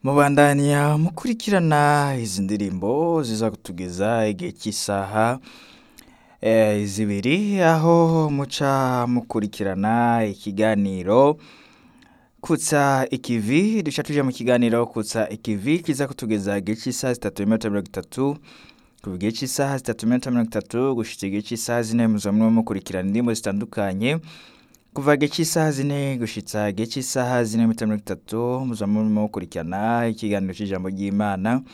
mubandanya mukurikirana izi ndirimbo ziza kutugeza igihe cy'isaha eh, zibiri aho muca mukurikirana ikiganiro kutsa ikivi duca tuja mu kiganiro kutsa ikivi kiza kutugeza igihe cy'isaha zitatu n'iminota mirongo itatu kuva igihe cy'isaha zitatu n'iminota mirongo itatu gushitsa igihe cy'isaha zine muza murimo mukurikirana indirimbo zitandukanye kuva igihe cy'isaha zine gushitsa igihe cy'isaha zine n'iminota mirongo itatu muza murimo mukurikirana ikiganiro cy'ijambo ry'imana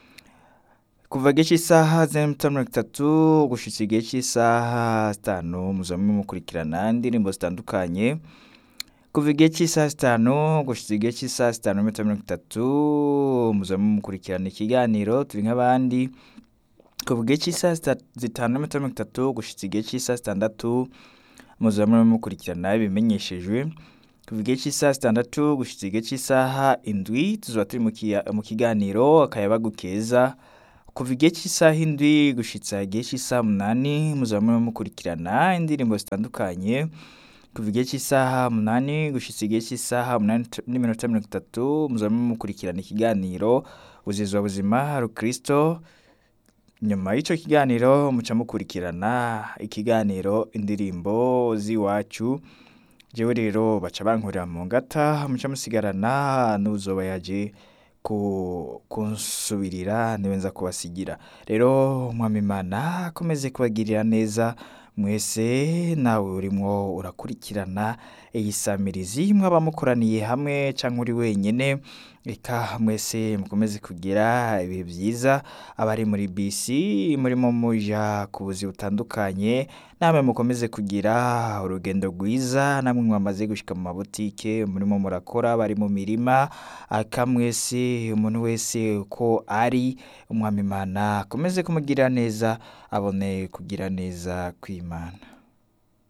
kuva igihe cy'isaha zine n'iminota mirongo itatu gushitsa igihe cy'isaha zitanu muza murimo mukurikirana indirimbo zitandukanye kuva igihe cy'isaha zitanu gushitsa igihe cy'isaha zitanu n'iminota mirongo itatu muza murimo mukurikirana ikiganiro turi nk'abandi kuva igihe cy'isaha zita- zitanu n'iminota mirongo itatu gushitsa igihe cy'isaha zitandatu muza murimo mukurikirana ibimenyeshejwe kuva igihe cy'isaha zitandatu gushitsa igihe cy'isaha indwi tuzoba turi mu kia- mu kiganiro akayabagu keza kuva igihe cy'isaha indwi gushitsa igihe cy'isaha umunani muza murimo mukurikirana indirimbo zitandukanye kuva igihe cy'isaha umunani gushitsa igihe cy'isaha umunani t- n'iminota mirongo itatu muza murimo mukurikirana ikiganiro ubuzizwa buzima rukristo nyuma y'icyo kiganiro muca mukurikirana ikiganiro indirimbo z'iwacu jewe rero baca bankurira mu ngata muca musigarana n'uzoba yaje ku- kunsubirira niwe nza kubasigira rero mwami imana akomeze kubagirira neza mwese nawe urimo urakurikirana iyi samirizi mwaba mukoraniye hamwe cyangwa uri wenyine reka mwese mukomeze kugira ibihe byiza abari muri bisi murimo muja ku buzi butandukanye namwe mukomeze kugira urugendo rwiza namwe mwamaze gushyika mu mabutike murimo murakora bari mu mirima aka mwese umuntu wese uko ari umwami imana akomeze kumugirira neza abone kugira neza kw'imana